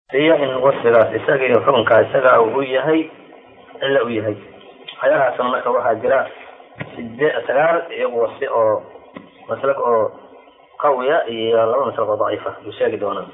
iyo in wasfigaas isaga iyo xukunkaa isaga uu yahay cilla u yahay waxyaalahaasna marka waxaa jira side sagaal iyagu wasfi oo maslak oo qawiya iyo laba maslak oo daciifa buu sheegi doonaa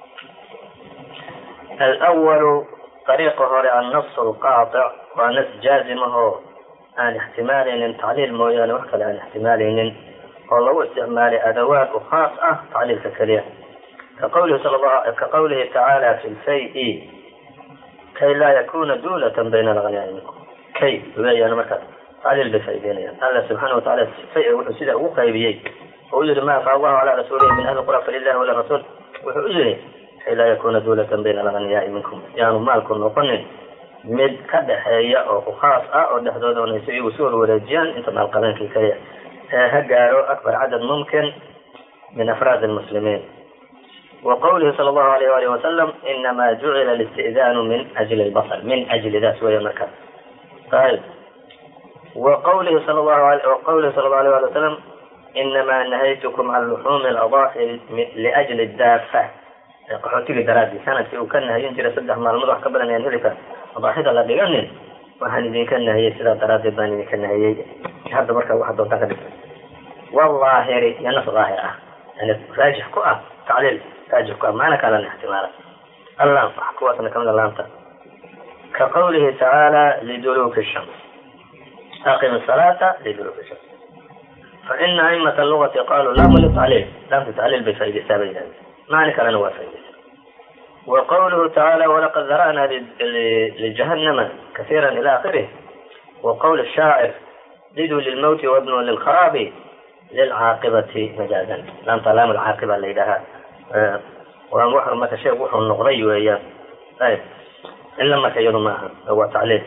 alwalu ariiqa hore annas lqaatic waa nas jaazimahoo aan ixtimaalaynin tacliil mooyaane wax kale aan ixtimaalaynin oo lagu isticmaalay adawaad u khaas ah tacliilka keliya kaqawlihi sal ka qawlihi tacaala fi lfay-i kay laa yakuna duulatan bayna alghanaai minkum kay weeyaan marka tacliil bay faa'ideynayaan alla subxaana watacala fay wuxuu sidaa ugu qaybiyey oo u yihi ma afa allahu calaa rasuulihi min ahli qura falilahi walirasuul wuxuu u yihi kay laa yakuna duulatan bayna alghaniyaai minkum yaanu maalku noqonin mid ka dhexeeya oo ku khaas ah oo dhexdooda onaysa iyagu si warwareejiyaan inta maalqabeenkii kaliya ee ha gaaro akbar cadad mumkin min afraad lmuslimiin wa qawlihi sala allahu alayh alih wasalam inama jucila listi'daanu min ajli lbasar min ajli daas weya marka ayb wa qawlihi sal lahu qawlihi sala allahu alayh ali wasalam inama nahaytukum can luxuumi aladaahir liajli daafa qaxootigii daraadii sanadkii uu ka nahiyin jiray saddex maalmood wax ka badan ayaan hilibka adaaxida la dhiganin waxaan idinka nahiyey sidaa daraaddeed baan idinka nahiyey hadda marka waxa doontaan ka dhigta walaahiri iyo nas daahir ah yani raajix ku ah tacliil raajix ku ah maana kalana ixtimaala allaam kuwaasna kamida laamta ka qawlihi tacaala liduluki shams aqim salaata liduluki shams faina aimata lugati qaluu laamu litacliil laamta tacliil bay faaideysaa bay yidhahdeen maani kalena waa faaideysa wa qawluhu tacaala walaqad dara'na lijahannama kasiira ila akhirih wa qawl shaacir liduu lilmawti wabnu lilkharaabi lilcaaqibati majaadan laamta laam alcaaqiba la yidhahaa waa marka sheeg wuxuu noqday weeyaan ayb ila marka iyadu maaha waa tacliil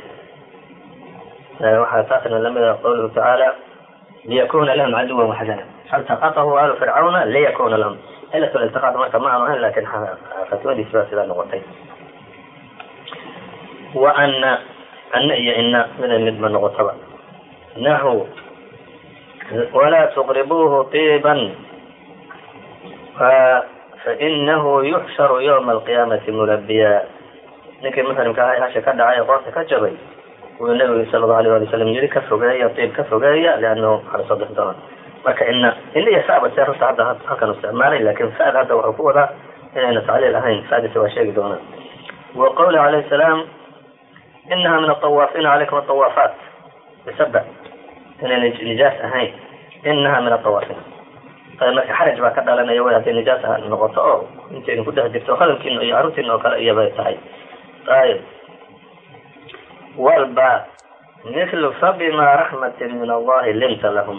waxaa taasna lamida qawluhu tacaala liyakuna lahum caduwan waxzana faltaqatahu alu fircawna liyakuna lahum cilat iltiqaad marka ma aanu ahayn lakin fatwadiis baa sidaa noqotay wa ana ana iyo ina mida midba noqotaba nahu walaa tuqribuuhu tiiban fainahu yuxsharu ywma alqiyaamati mulabiya ninkii muslimka aha hasha ka dhacay ee qoorta ka jabay wuu nabigu sala allau alayh ali wasalam yiri ka fogeeya tiib ka fogeeya liannahu waxaa lasoo bixi doona marka ina ina iyo saba see horta hadda halkan isticmaalay lakin fa'd hadda wuxuu ku wadaa inayna tacliil ahayn fa'diisa waa sheegi doonaa wa qawlihi alayhi salaam inaha min atawaafina calaykum atawaafaat bisaba inayna nijaas ahayn inaha min atawaafina marka xaraj baa ka dhalanaya way hadday nijaas noqoto oo intayna ku dhex jirto hadalkiina iyo carruurtiina oo kale iyabay tahay ayb walba mithlu fabima raxmatin min allahi linta lahum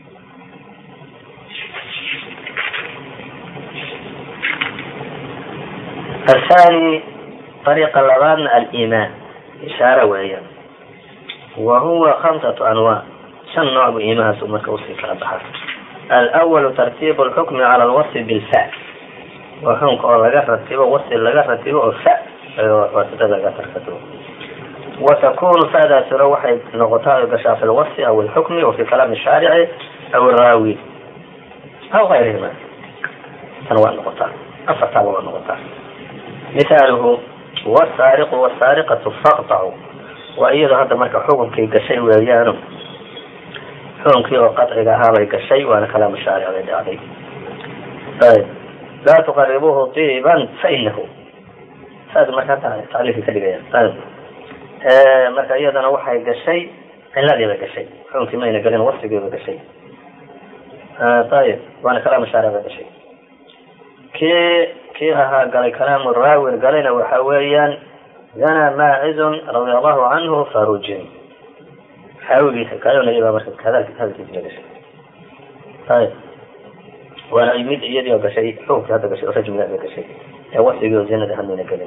athani ariiqa labaadna aliimaan ishaare weeyaan wa huwa khamsatu anwaac shan nooc buu iimahaasu marka usii kala baxaa alwalu tartiibu lxukmi cala alwasfi bilfa waa xukunka oo laga ratibo wasfi laga ratibo oo fa wasida laga tarkatibo wa takunu fa'daasiro waxay noqotaa ay gashaa fi lwasfi aw alxukmi wa fi kalaami shaarici aw iraawi aw gayrihima tan waa noqotaa afartaaba waa noqotaa mithaaluhu wsaariqu wsaariqatu faqtacu waa iyadoo hadda marka xukunkii gashay weeyaano xukunkii oo qaciga ahaabay gashay waana kalaamu shaaric bay dhacday ayb laa tuqaribuuhu tiiban fainahu saas marka hadda tacliilkii ka dhigaya ayb marka iyadana waxay gashay ciladii bay gashay xukunkii mayna gelin wasfigii bay gashay ayib waana kalaamu shaaric bay gashay kii kii ahaa galay kalaamu raawin galayna waxa weeyaan zana maacizun radia allahu canhu farujin xaawigiisa kaayonayabaa marka hadalkiisa gashay ayb waana mid iyadii oo gashay xukunkii hadda gashay oo rajmiga ba gashay ee wasfigii oo zinada hamayna gelin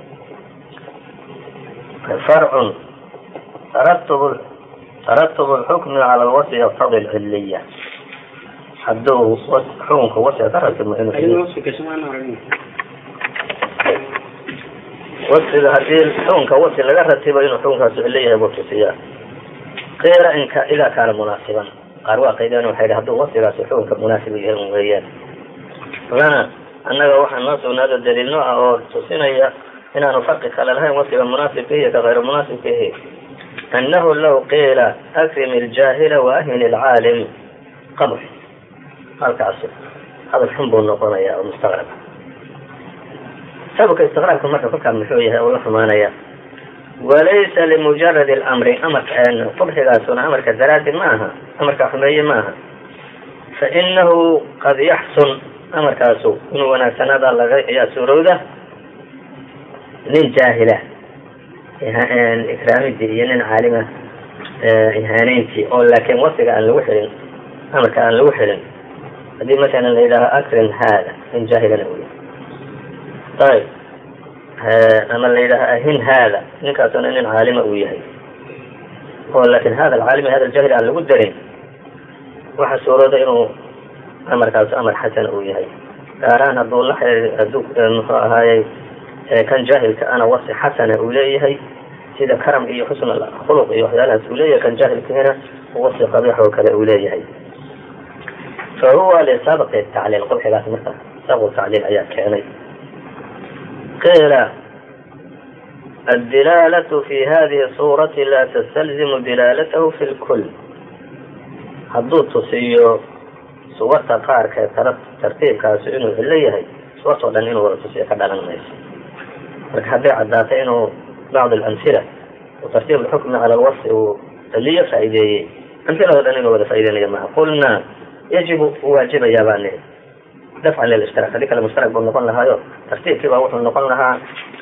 farcun taratub taratub lxukmi cala lwasfi yaqtadi lciliya hadduu xukunka wasfiga ka ratibmo inuu wasfiga hadii xukunka wasfi laga ratibo inuu xukunkaas cilo yahay buu tusiyaa qila inka idaa kaana munaasiban qaar waa qaydeen waxay hadduu wasfigaasi xukunka munaasib yahay un weeyaan lana annaga waxaa noo sugnaado daliilno ah oo tusinaya inaanu farqi kale lahayn wasiga munaasibka iyo ka hayr munaasibkihi annahu law qiila akrim iljaahila waahin ilcaalim qabx halkaas hadal xun buu noqonaya oo mustaqrab sababka istiqraabka marka kolkaa muxuu yahay oo la xumaanaya walaysa limujarad اlamri amarka qubxigaasuna amarka daraadi ma aha amarka xumeeye ma aha fainahu qad yaxsun amarkaasu inuu wanaagsanaada laga ayaa suurowda nin jaahila ikraamidii iyo nin caalima ihaaneyntii oo laakiin wasiga aan lagu xilin amarka aan lagu xilin haddii masalan la yidhaaho akrim haada nin jaahilana wey ayb ama la yidhaaho ahin haada ninkaasuna nin caalima uu yahay oo laakin hada alcaalimi hada aljahil aan lagu darin waxa suurooda inuu amarkaas amar xasan uu yahay gaaraan hadduu la haduu muxuu ahaayey kan jaahilka ana wasi xasana uu leeyahay sida karam iyo xusn khuluq iyo waxyaalahaas uu leeyahay kan jaahilkihina wasi qabiix oo kale uu leeyahay fa huwa lisabqi tacliil qubxigaas marka sabqu tacliil ayaa keenay qiila الدلالة في هذه الصورة لا تستلزم دلالته في الكل hadduu tusiyo suwarta qaarka tartiibkaasi inuu cilo yahay suwartao dhan inuu wada tusiyo ka dhalan mayso marka hadday caddaato inuu bacd alamhila tartiib alxukmi cala alwasi uu ciliyo faa'ideeyey amhilado dhan inuu wada faa'ideynaya maha qulnaa yajibu u waajibayaa baa nihi dafcan lilishtirak haddii kale mushtarak buu noqon lahaayo tartiibkii baa wuxuu noqon lahaa